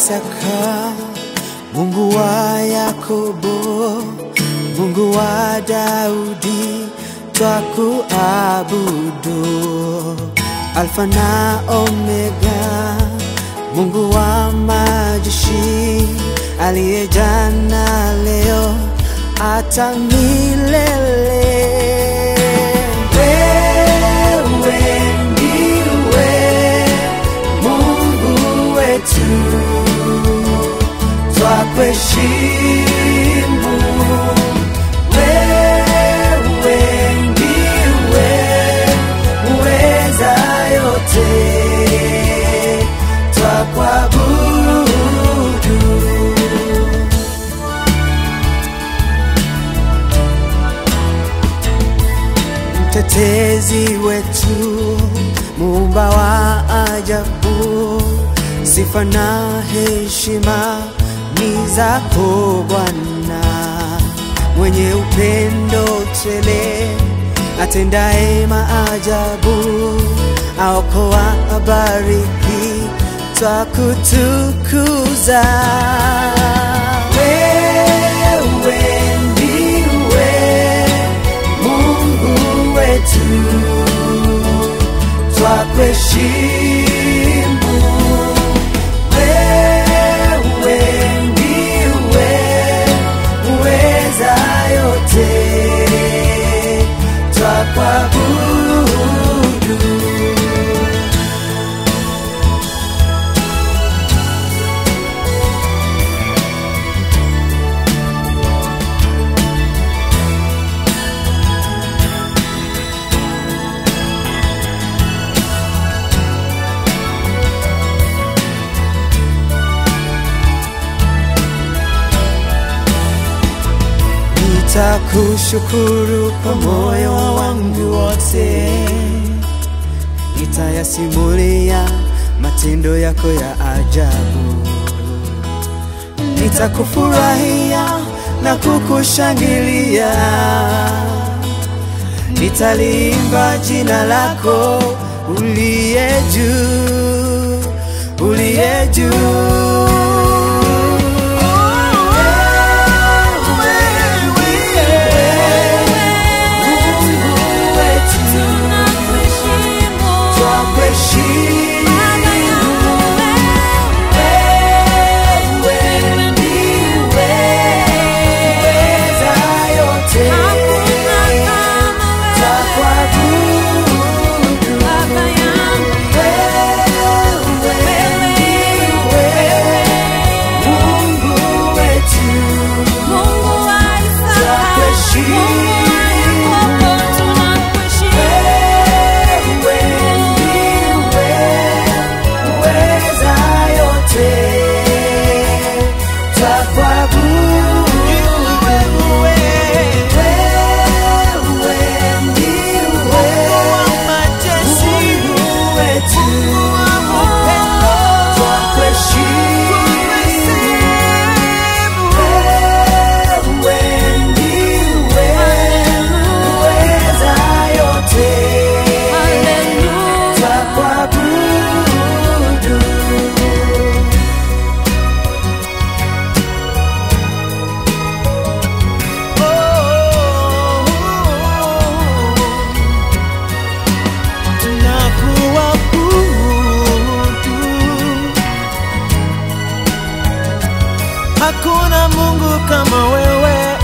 Isaka, Mungu wa Yakobo, Mungu wa Daudi, twakuabudu. Alfa na Omega, Mungu wa majeshi, aliye jana, leo, hata milele. Wewe ndiwe Mungu wetu, twakuheshimu. Wewe ndiwe muweza yote, twakuabudu. mtetezi wetu, muumba wa ajabu, sifa na heshima ni zako Bwana, mwenye upendo tele, atendaye maajabu, aokoa, abariki, twakutukuza. Wewe ndiwe Mungu wetu, twakuheshimu. Wewe ndiwe muweza yote, twakuabudu. Nitakushukuru kwa moyo wangu wote, nitayasimulia matendo yako ya ajabu. Nitakufurahia na kukushangilia, nitalimba jina lako uliye juu, uliye juu. Hakuna Mungu kama wewe